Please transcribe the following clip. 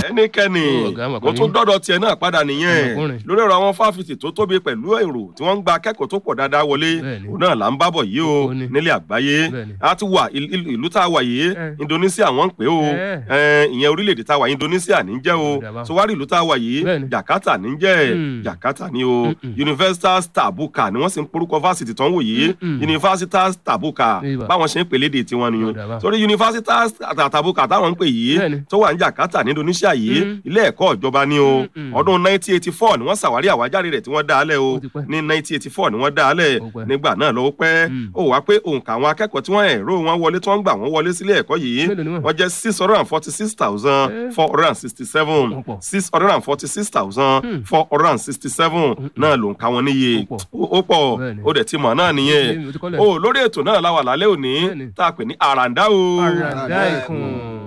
ẹnikẹ́ni Ó, ọ̀gá, mọ̀ mo pé- tún dọ́dọ̀ tiẹ̀ náà padà nìyẹn Ọmọkùnrin. lórí ọ̀rọ̀ àwọn fáfitì tó tóbi pẹ̀lú èrò tí wọ́n ń gba akẹ́kọ̀ọ́ tó pọ̀ dáadáa wọlé Bẹ́ẹ̀ni. òun náà là ń bábọ̀ yìí o Ó ní. nílé àgbáyé Bẹ́ẹ̀ni. a ti wà il- il- ìlú tá a wà yìí Eh. Indonesia wọ́n ń pè ó Eh. Eh, ìyẹn orílẹ̀-èdè tá a wà Indonesia ní jẹ́ o Ó dà báwọn. so wá rí ìlú tá a wà yìí Bẹ́ẹ̀ni. Jakarta ní jẹ́ Mm. Jakarta ní o Mm-mm. Universitas Tabuka ni wọ́n sì ń porúkọ fásitì tó ń wò yìí Mm-mm. Universitas Tabuka Ibà. báwọn ṣe ń pèlè èdè tiwọn Ó nìyẹn dà báwọn. torí Universitas Tabuka táwọn ń pè yìí Bẹ́ẹ̀ni. tó wà ní Jakarta ní Indonesia yìí Mm. ilé ẹ̀kọ́ ìjọba ni o Mm-mm. ọdún 1984 ni wọ́n ṣàwárí àwájáde rẹ̀ tí wọ́n dá a lẹ̀ o Ó ti pẹ́. ní 1984 ni wọ́n dá a lẹ̀ Ó pẹ́. nígbà náà lọ́wọ́ pẹ́ Mm. ó wá pé òǹkà àwọn akẹ́kọ̀ọ́ tí wọ́n ẹ̀rọ wọn wọlé tí wọ́n gbà wọ́n wọlé sílé ẹ̀kọ́ yìí Mélòó ni wọ́n? wọ́n jẹ́ six hundred and forty six thousand four hundred and sixty seven Wọ́n pọ̀. six hundred and forty six thousand Hmm. four hundred and sixty seven náà ló ń ka wọn níye Ó pọ̀. ó ó pọ̀ Bẹ́ẹ̀ni. ó dẹ̀ ti mọ̀ náà nìyẹn Mo ti kọ́lẹ̀. o lórí ètò náà la wà lálẹ́ òní Bẹ́ẹ̀ni. tá a pè ní àràǹdá o. àràdá ìkùn.